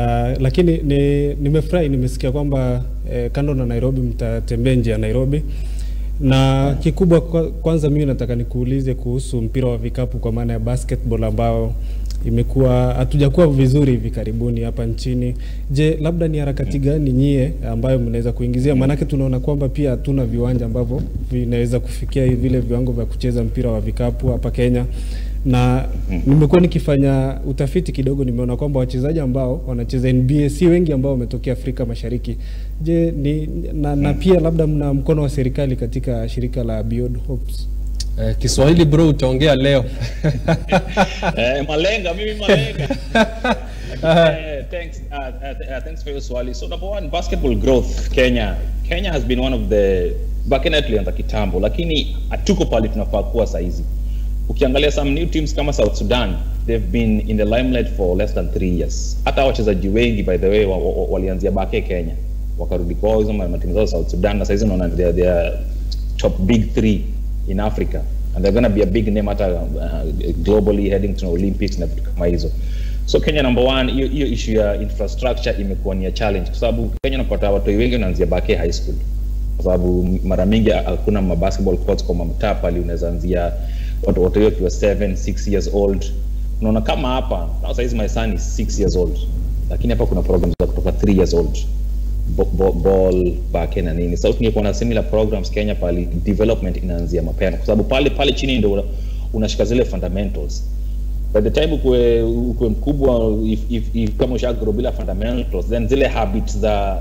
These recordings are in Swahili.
Uh, lakini ni, nimefurahi nimesikia kwamba eh, kando na Nairobi mtatembea nje ya Nairobi na kikubwa kwa, kwanza mimi nataka nikuulize kuhusu mpira wa vikapu kwa maana ya basketball ambao imekuwa hatujakuwa vizuri hivi karibuni hapa nchini. Je, labda ni harakati gani nyie ambayo mnaweza kuingizia? Maanake tunaona kwamba pia hatuna viwanja ambavyo vinaweza kufikia vile viwango vya kucheza mpira wa vikapu hapa Kenya na nimekuwa nikifanya utafiti kidogo, nimeona kwamba wachezaji ambao wanacheza NBA si wengi ambao wametokea Afrika Mashariki. Je, ni na, na pia labda mna mkono wa serikali katika shirika la Beyond Hopes? Eh, Kiswahili bro utaongea leo. Eh, malenga mimi malenga. Eh, thanks uh, uh, uh, thanks for your swali. So number one, basketball growth Kenya. Kenya has been one of the Bakena tulianza kitambo lakini hatuko pale tunafaa kuwa saizi. Ukiangalia some new teams kama South Sudan, they've been in the limelight for less than three years. Hata wachezaji wengi by the way wa, wa, walianzia Bake Kenya wakarudi kwao hizo ma- matimu zao South Sudan na saizi unaona they are- they are top big three in Africa and they're going to be a big name hata uh, globally heading to Olympics na vitu kama hizo. So Kenya number one, hiyo hiyo issue ya infrastructure imekuwa ni ya challenge kwa sababu Kenya unapata watu wengi wanaanzia Bake High School kwa sababu mara mingi hakuna ma basketball courts kwa mtaa pale unaweza anzia watu wote wakiwa 7 6 years old. Unaona kama hapa now saizi my son is 6 years old, lakini hapa kuna programs za kutoka 3 years old bo- bo- ball back na nini. Sasa tungekuwa na similar programs Kenya pale development inaanzia mapema, kwa sababu pale pale chini ndio una- unashika zile fundamentals. By the time ukue, ukue mkubwa if, if, if kama ushagrow bila fundamentals then zile habits za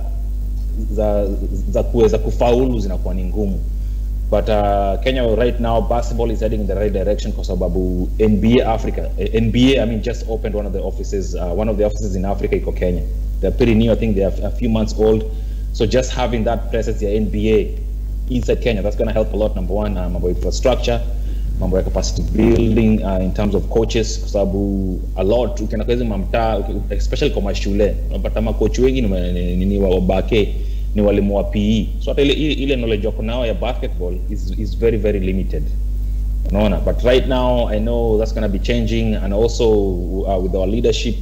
za za kuweza kufaulu zinakuwa ni ngumu but uh, Kenya right now basketball is heading in the right direction kwa sababu NBA Africa eh, NBA I mean just opened one of the offices uh, one of the offices in Africa iko Kenya they're pretty new I think they are a few months old so just having that presence ya NBA inside Kenya that's going to help a lot number one uh, mambo ya infrastructure mambo ya capacity building uh, in terms of coaches kwa sababu a lot ukienda kwa hizi mamtaa uki- especially kwa mashule unapata makochi wengi ni, wa- ni, ni, ni wa wabake ni walimu wa PE so hata ile, ile, ile knowledge wako nao ya basketball is, is very very limited unaona but right now i know that's going to be changing and also uh, with our leadership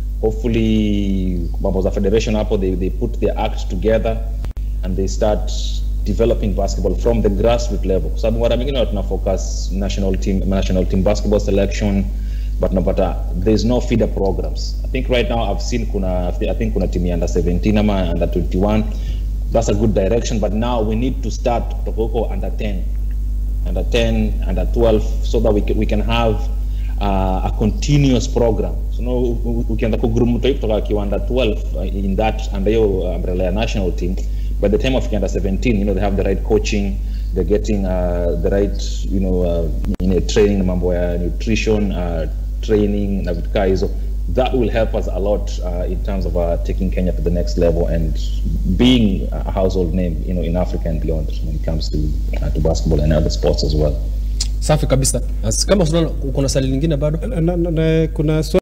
hopefully mambo za federation hapo they, they put their act together and they start developing basketball from the grassroots level kwa sababu mara mingine tuna focus national team national team basketball selection but napata there's no feeder programs i think right now i've seen kuna i think kuna team ya under 17 ama under 21 that's a good direction but now we need to start kutoka huko under 10 under 10 under 12 so that we can, we can have uh, a continuous program so no u- u- ukianza kugroup mtu hivi kutoka akiwa under 12 uh, in that under hiyo umbrella ya national team by the time of under 17 you know they have the right coaching they're getting uh, the right you know uh, you know, training mambo ya nutrition uh, training na vitu kaa hizo that will help us a lot uh, in terms of uh, taking Kenya to the next level and being a household name you know in Africa and beyond when it comes to uh, to basketball and other sports as well Safi kabisa. As- Kama unaona kuna swali lingine bado? Na, na, na, kuna swali